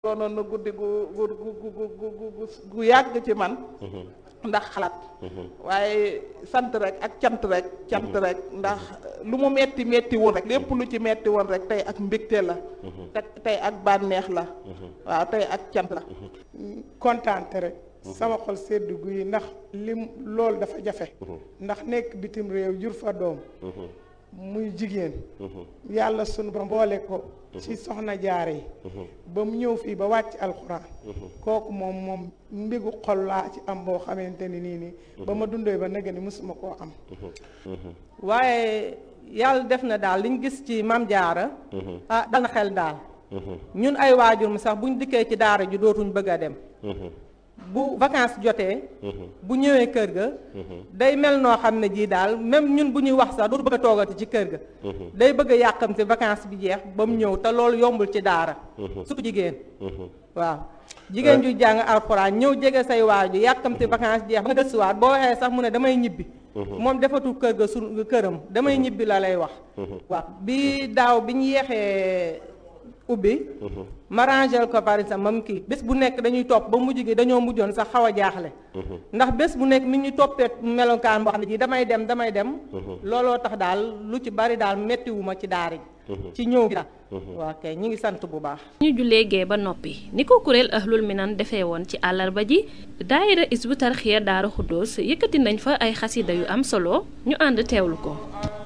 doonoon na guddi gu gu gu gu gu gu yàgg ci man ndax xalaat waaye sant rek ak cant rek cant rek ndax lu mu metti metti woon rek lépp lu ci metti woon rek tey ak mbégte la te tey ak bànneex la waaw tey ak cant la kontaante rek sama xol sedd guy ndax lim loolu dafa jafe ndax nekk bitim réew jur fa doom muy jigéen yàlla sunu ba mboole ko ci soxna jaare yi ba mu ñëw fii ba wàcc alxuraan kooku moom moom mbigu xol laa ci am boo xamante ni nii nii ba ma dundee ba nega ni mësuma koo am waaye yàlla def na daal liñ gis ci mam jaara ah dal na xel daal ñun ay waajur mu sax buñ dikkee ci daara ji dootuñ bëgg a dem bu vacances jotee bu ñëwee kër ga day mel noo xam ne jii daal même ñun bu ñuy wax sax dootu bëgg a toogati ci kër ga day bëgg a yàqamti vacances bi jeex ba mu ñëw te loolu yombul ci daara surtout jigéen waaw jigéen ju jàng alxuraan ñëw jege say waaju yàqamti vacances jeex ba nga gëstuwaat boo waxee sax mu ne damay ñibbi moom defatul kër ga su këram damay ñibbi la lay wax waaw bi daaw bi ñu yeexee ubbi ma rangel ko par exemple mam kii bés bu nekk dañuy topp ba mujj gi dañoo mujjoon sax xaw a jaaxle ndax bés bu nekk mi ñu toppee melokaan boo xam ne ji damay dem damay dem looloo tax daal lu ci bari daal méttiwuma ci daara ji ci ñëw gi daal waaw kay ñi ngi sant bu baax ñu jullee gee ba noppi ni ko kuréel ahlul minan defee woon ci àllarba ji daayira isbu tarxiya daara xuddoos yëkkati nañ fa ay xasida yu am solo ñu ànd teewlu ko